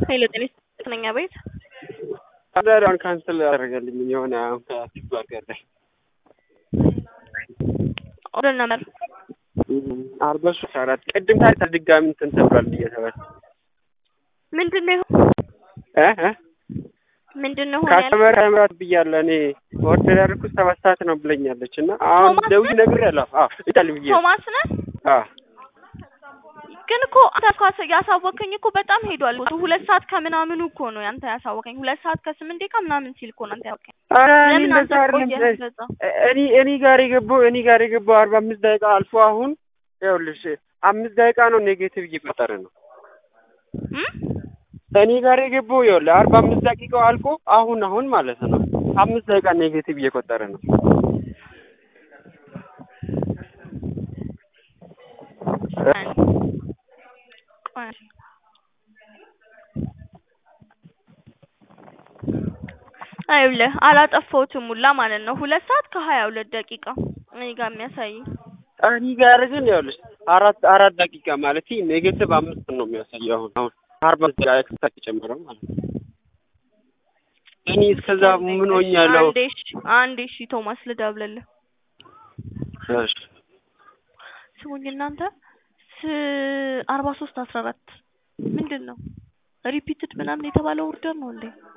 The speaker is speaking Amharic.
ሄሎ ጤና ይስጥልኝ ቤት አዳሪዋን ካንስል ያደረገልኝ የሆነ አሁን ከፊት በርገር ላይ ኦርደር ነበር አርባ ሶስት አራት ቅድም ታዲያ ድጋሚ እንትን ተብሏል እየተባለ ምንድን ነው እ እ ምንድን ነው ሆነ ያለ ካስተመር ተምራት ብያለሁ እኔ ኦርደር ያደረኩት ሰባት ሰዓት ነው ብለኛለች እና አሁን ቶማስ ደውዬ ነግሬያለሁ። አዎ ይጣል ብዬ ቶማስ ነህ አዎ ግን እኮ አንተ እኮ ያሳወቀኝ እኮ በጣም ሄዷል። ሁለት ሰዓት ከምናምኑ እኮ ነው ያንተ ያሳወቀኝ። ሁለት ሰዓት ከስምንት ደቂቃ ምናምን ሲል እኮ ነው አንተ ያወቀኝ። ኧረ እኔ ለምን አንተ እንደዛ ቆየህ አይደለም በዛ? እኔ እኔ ጋር የገባው እኔ ጋር የገባው አርባ አምስት ደቂቃ አልፎ አሁን ይኸውልሽ አምስት ደቂቃ ነው ኔጌቲቭ እየቆጠረ ነው። እም? እኔ ጋር የገባው ይኸውልህ አርባ አምስት ደቂቃው አልቆ አሁን አሁን ማለት ነው አምስት ደቂቃ ኔጌቲቭ እየቆጠረ ነው። ቆይ አይውልህ አላጠፋሁትም ሁላ ማለት ነው። ሁለት ሰዓት ከሀያ ሁለት ደቂቃ እኔ ጋር የሚያሳየኝ እኔ ጋር ግን ይኸውልሽ አራት አራት ደቂቃ ማለት ኔጌቲቭ አምስት ነው የሚያሳየው አሁን አሁን አርባ ደቂቃ ኤክስትራ ተጨመረው ማለት ነው። እኔ እስከዛ ምን ሆኛለሁ? አንዴ እሺ፣ አንዴ እሺ ቶማስ ልደውልልህ። እሺ ስሙኝ እናንተ ስ አርባ ሶስት አስራ አራት ምንድን ነው ሪፒትድ ምናምን የተባለው ኦርደር ነው እንዴ?